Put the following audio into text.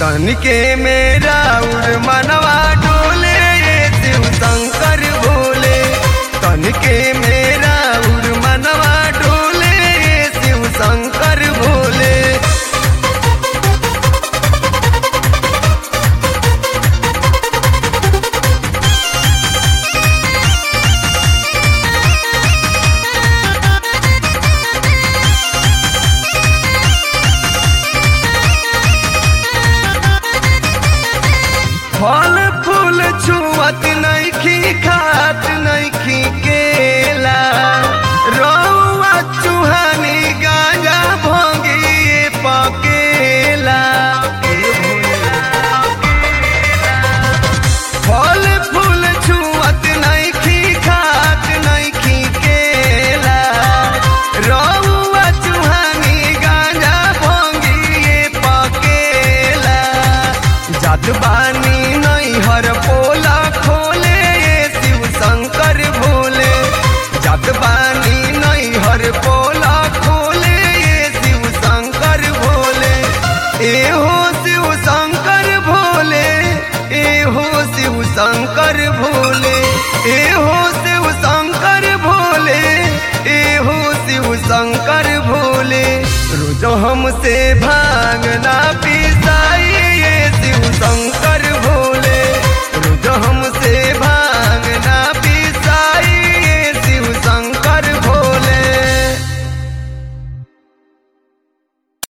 तनिके मेरा उर मनवा डोले ये शिव शंकर भोले तनिके मेरा उर मनवा डोले ये शिव शंकर भोले फल फूल छुअत नइखी खात नइखी केला रौआ चुहानी गांजा भोगिए पकेला फल फूल छुअत नइखी खात नइखी केला रौआ चुहानी गांजा भोगिए पकेला जात बानी नैहर पोला खोले ये शिव शंकर भोले जात बानी नैहर पोला खोले ये शिव शंकर भोले ए हो शिव शंकर भोले ए हो शिव शंकर भोले ए हो शिव शंकर भोले ए हो शिव शंकर भोले रोज हमसे भांगना पिसाई ये शिव शंकर